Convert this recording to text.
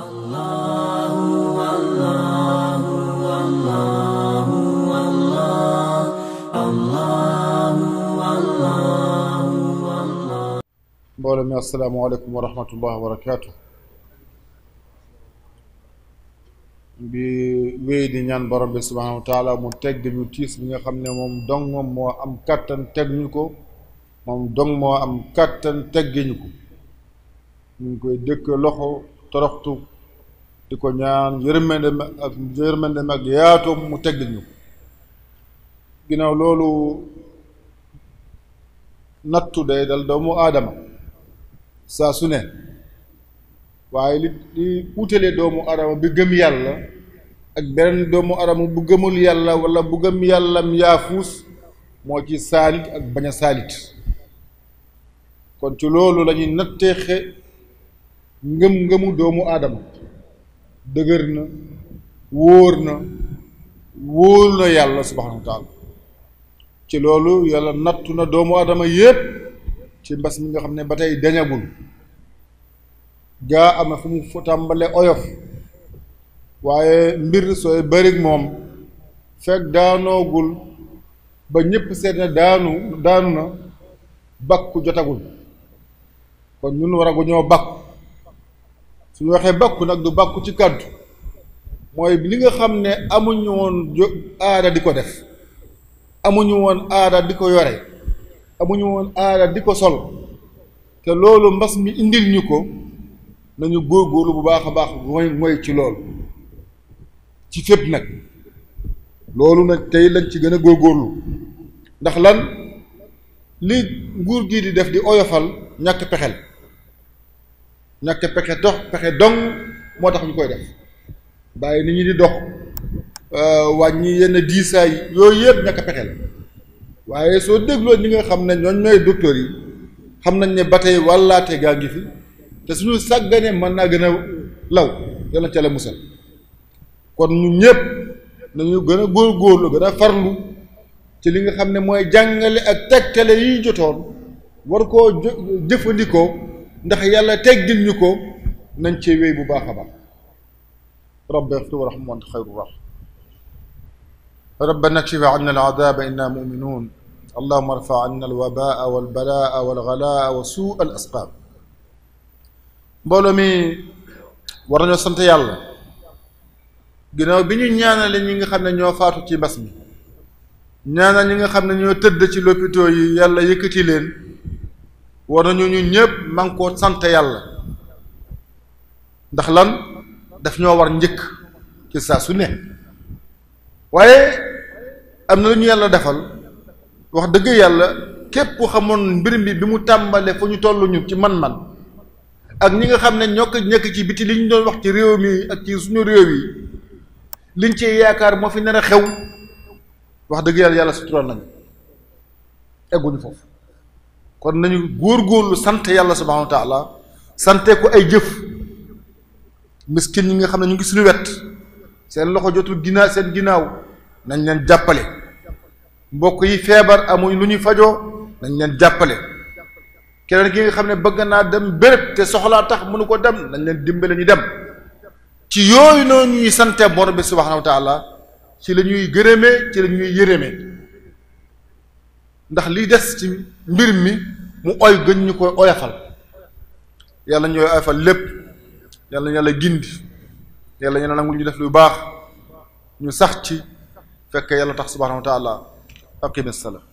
mbooloo mi asalaamaaleykum wa rahmatullah wa barakaatu bi wéy di ñaan borom bi subhanahu wa taala mu tegg ñu tiis bi nga xam ne moom dong moom moo am kàttan teg ñu ko moom dong moo am kàttan teggi ñu ko ñu ngi koy dëkk loxo toroxtu di ko ñaan yërmande ak yërmande ak yaatoom mu tegg ñu ko ginnaaw loolu nattu day dal doomu aadama saa su ne waaye li li wutalee doomu aadama bi gëm yàlla ak beneen doomu aadama bu gëmul yàlla wala bu gëm yàllam yaafuus moo ci saalit ak bañ a saalit kon ci loolu la ñuy natteexe ngëm-ngëmu doomu aadama dëgër na wóor na wóor na yàlla subhanahu wa taala ci loolu yàlla nattu na doomu aadama yépp ci mbas mi nga xam ne ba tey dañagul gaa am na fu mu fu tàmbale oyof waaye mbir sooy bërig moom fekk daanoogul ba ñépp seet ne daanu daanu na bakku jotagul kon ñun waragu ñoo bakku suñu waxee bakku nag du bakku ci kàddu mooy li nga xam ne amuñu woon aada di ko def amuñu woon aada di ko yore amuñu woon aada di ko sol te loolu mbas mi indil ñu ko nañu góorgóorlu bu baax a baax mooy mooy ci loolu ci fépp nag loolu nag tey lañ ci gën a góorgóorlu ndax lan li nguur gi di def di oyofal ñàkk pexel ñàkk pexe dox pexe dong moo tax ñu koy def bàyyi nit ñi di dox wàññi yenn diisaay yooyu yëpp ñàkk pexe la waaye soo dégloo ñi nga xam ne ñooñ ñooy docteur yi xam nañ ne ba tey wàllaate gaa ngi fi te suñu sàgganee mën naa gën a law yàlla ca la musal kon ñu ñëpp nañu gën a góorgóorlu gën a farlu ci li nga xam ne mooy jàngale ak tegtale yi jotoon war koo jëfandikoo ndax yàlla teggil ñu ko nañ cee wéy bu baax a baax rabbi ighfir warham wa anta xayru rahim rabbana kshif anna al-adaba inna mu'minun allahumma arfa anna al-wabaa wal-balaa wal-ghalaa wa suu al-asqaam mbooloo mi war nañoo sant yàlla ginnaaw bi ñu ñaanale ñi nga xam ne ñoo faatu ci mbas mi ñaanal ñi nga xam ne ñoo tëdd ci lopito yi yàlla yëkkati leen war nañu ñu ñëpp man koo sant yàlla ndax lan daf ñoo war njëkk ci saa su ne waaye am na lu ñu yàlla defal wax dëgg yàlla képp ku xamoon mbir mi bi mu tàmbalee fu ñu toll ñu ci man-man ak ñi nga xam ne ñoo ko nekk ci biti li ñu doon wax ci réew mi ak ci suñu réew yi liñ ci yaakaar moo fi nar a xew wax dëgg yàlla yàlla sutural nañu egguñu foofu kon nañu góor-góorlu sant yàlla subhanahu wa taala sante ko ay jëf miskin ñi nga xam ne ñu ngi suñu wet seen loxo jotul ginnaaw seen ginnaaw nañ leen jàppale mbokk yi feebar amuñ lu ñuy fajoo nañ leen jàppale keneen ki nga xam ne bëgg naa dem béréb te soxlaa tax mënu ko dem nañ leen dimbale ñu dem ci yooyu noonu ñuy sante borom bi subhanahu wa taala ci la ñuy gërëmee ci la ñuy yërëmee ndax liy des ci mbir mi mu oy gën ñu koy oyafal yàlla ñooy oyafal lépp yàlla yàlla gindi yàlla ñu nangul ñu def lu baax ñu sax ci fekk yàlla tax subhanahu wa taala aqim salaam